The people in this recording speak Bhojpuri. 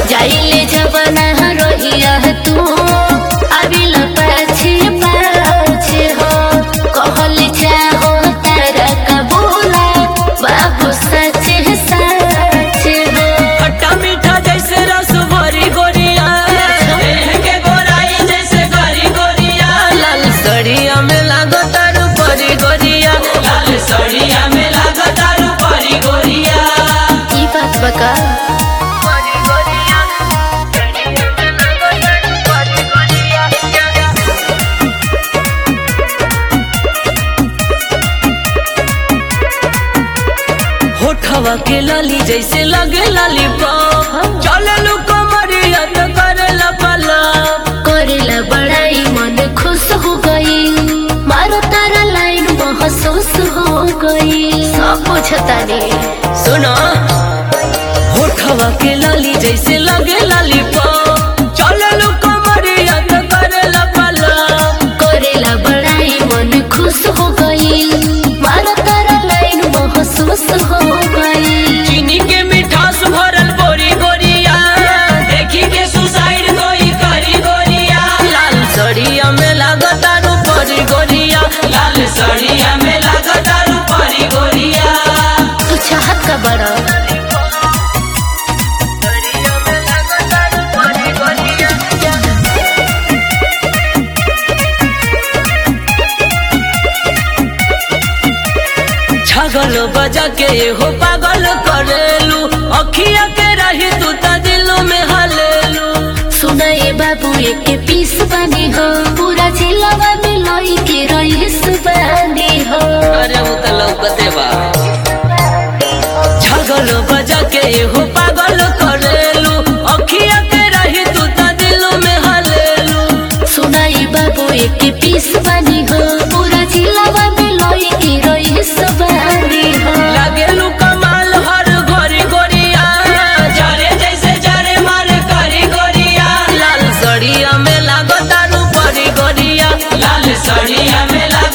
जाइले जबना रोहिया तू अबिल पाछे पाछे हो कहल चाहो तारा कबूला बाबू सचे सचे हो खट्टा मीठा जैसे रस भरी गोरिया देह के गोराई जैसे गरी गोरिया लाल सड़िया में लागो तारू परी गोरिया लाल सड़िया में लागो तारू परी गोरिया ई बात बका परी गोरिया सड़िया में लागो तारू परी गोरिया होठवा के लाली जैसे लगे लाली पाप चले लू कमरिया तो करेला पलाप करेला बड़ाई मन खुश हो गई मारो तारा लाइन महसूस हो गई सब पूछता ने सुनो होठवा के लाली जैसे लगे लाली पाप चले लू कमरिया तो करेला पलाप करेला बड़ाई मन खुश हो गई मारो तारा लाइन महसूस हो गई चीनी के मिठास भरल बोरी गोरिया देखी के सुसाइड कोई करी गोरिया लाल सड़िया में लागतारू परी गोरिया लाल सड़िया में लागतारू परी गोरिया तू चाहत का बड़ा छगल बजा के हो पागल करेलू अखिया के रही तू त दिल में हलेलू सुनाए बाबू एक पीस बनी हो पूरा जिलावा में लोई के रईस बनी हो अरे वो त लौकते बा छगल बजा के हो पागल करेलू अखिया के रही तू त दिल में हलेलू सुनाई बाबू एक पीस बनी हो पूरा जिलावा में लोई के रईस बनी हो लागेलू कमाल हर घरी गोरिया जारे जैसे जारे मार करी गोरिया लाल सड़िया में लागो तारू परी गोरिया लाल सड़िया में लागो